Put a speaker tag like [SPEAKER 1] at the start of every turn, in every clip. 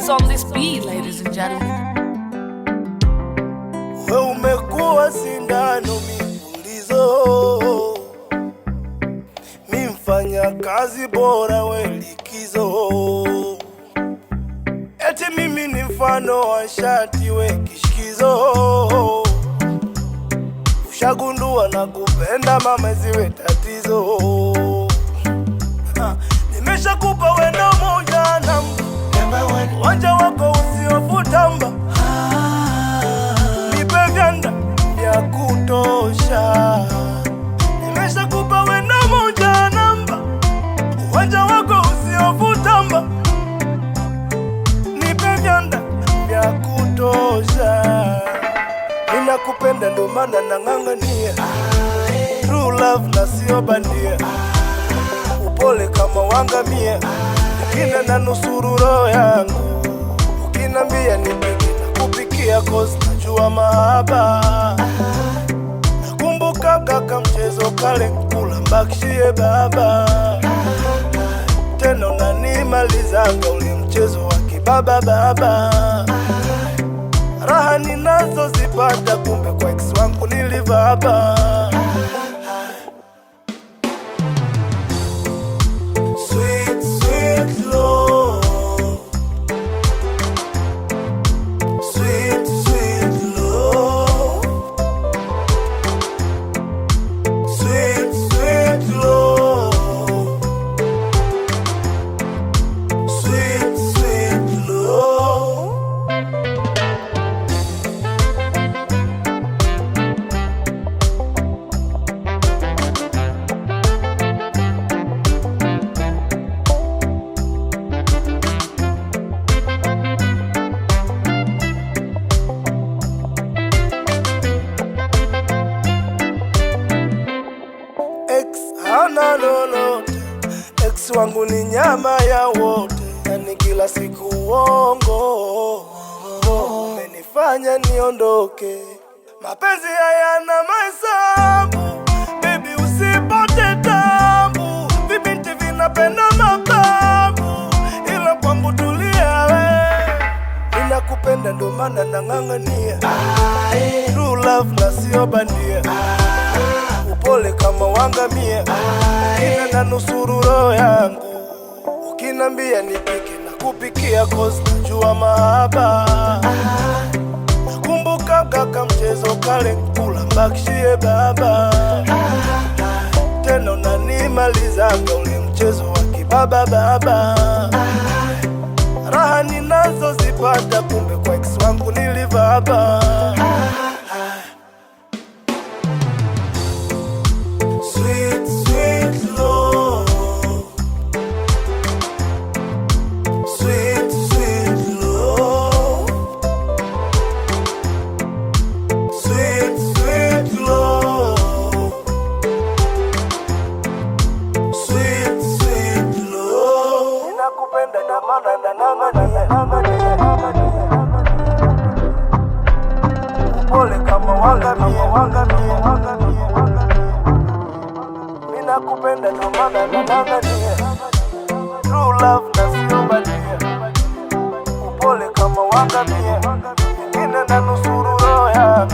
[SPEAKER 1] What's on this beat, ladies and gentlemen?
[SPEAKER 2] We umekuwa sindano mipulizo, mi mfanya kazi bora we likizo, eti mimi ni mfano wa shati we kishikizo, ushagundua na kupenda mama ziwe tatizo. Ha, Nimeshakupa wendo moja namba, wanja wako usiofutamba nipe vyanda vya kutosha. Nimeshakupa wendo moja namba, uwanja wako usiofutamba, nipe vyanda vya kutosha. Ninakupenda ndo maana nang'ang'ania true love na sio bandia, upole kama wangamia, ukina na nusuru roho yangu ukinambia nipike na kupikia cause najua mahaba nakumbuka kaka mchezo kale kula mbakishie baba tena unanimalizanga ule mchezo wa kibaba baba raha ninazozipata kumbe kwa ex wangu nilivaba Sweet, sweet love Sweet, sweet love. Sweet, sweet love. Sweet, sweet love. Ex hana lolote, ex wangu ni nyama ya wote, yani kila siku uongo umenifanya niondoke. Mapenzi hayana mahesabu, baby usipote tabu, vibinti vinapenda mababu, ila kwangu tulia we, ninakupenda ndo maana nang'ang'ania true love na sio bandia upole kama wangamia, ina na nusuru roho yangu. Ukinambia nipike na kupikia cause najua mahaba. Nakumbuka kaka mchezo kale kula mbakishie baba, tena unanimalizanga ule mchezo wa kibaba baba. Raha ninazozipata kumbe kwa ex wangu nilivaba. Sweet, sweet love. Sweet, sweet love. Sweet, sweet love. Sweet, sweet love. Ninakupenda na maana na nang'ania, nang'ania, nang'ania, nang'ania. Upole kama wangamia, wangamia, wangamia, wangamia. Mina kupenda ndo maana nang'ang'ania True love na sio bandia Upole kama wangamia Ingine na nusuru roho yangu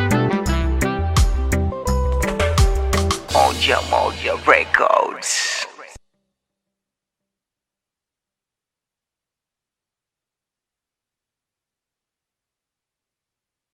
[SPEAKER 3] Moja Moja Records.